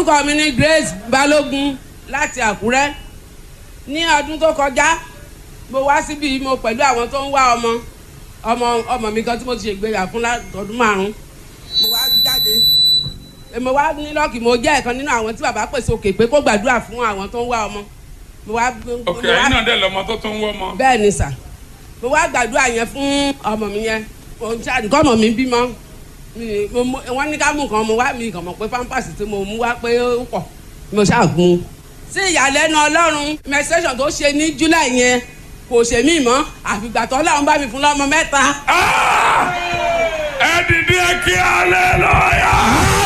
orúkọ mi ni Grace Balógun láti Àkúrẹ́ ní ọdún tó kọjá mo wá síbi mo pẹ̀lú àwọn tó ń wá ọmọ ọmọ ọmọ mi kan tí mo ti ṣègbéyà fún ọdún márùn mo wá jáde mo wá ní lọ́ọ̀kì mo jẹ́ ẹ̀kan nínú àwọn tí bàbá pèsè òkè pé kó gbàdúrà fún àwọn tó ń wá ọmọ mo wá. ok ẹ̀yin náà dẹ̀ lọ́mọ tó tún ń wọ́ ọmọ. bẹ́ẹ̀ ni sà mo wá gbàdúrà yẹn fún ọmọ mi yẹn nǹkan ọmọ mi bímọ wọ́n ní ká mú nǹkan mo wá mi kàn mọ̀ pé pampers tí mo mú wá pé ó pọ̀ mo ṣàgùn. sí ìyàlẹ́nu ọlọ́run menstruation tó ṣe ní july yẹn kò ṣe mí mọ́ àfìgbà tó ọlọ́run bá mi fún lọ́mọ mẹ́ta. ẹ dìde kí hallelujah.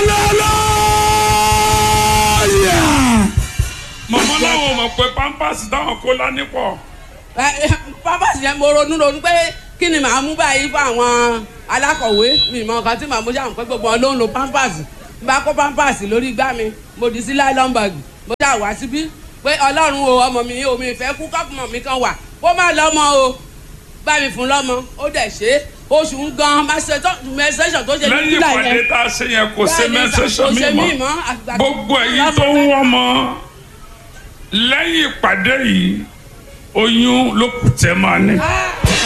hallelujah. mọ̀mọ́ láwọn mọ̀ pé pampers táwọn kó lání pọ̀. pampers yẹn mo ronú ronú pé kí ni màá mú báyìí fún àwọn alákọ̀wé mi mọ nǹkan tí màá mú ṣàmù pé gbogbo wọn ló ń lo pampers n bá kó pampers lórí igbá mi mo dì sí nylon bag mo ṣáà wá síbí pé ọlọ́run o ọmọ mi o mi ìfẹ́ kú kọ́pùmọ̀ mi kan wà kó má lọ́mọ o bá mi fún lọ́mọ ó dẹ̀ ṣe é oṣù ń gan mẹsẹsọ tó ṣe ní lẹ́yìn july ìpàdé yẹn tá a ṣe yẹn kò ṣe mẹ́sẹ̀sọ kò ṣe mí mímọ́ mọ́ àgbà gbogbo ẹ̀yin tó ń wọ́n mọ́ lẹ́yìn ìpàdé yìí oyún ló kù tẹ́ máa ní. Ah!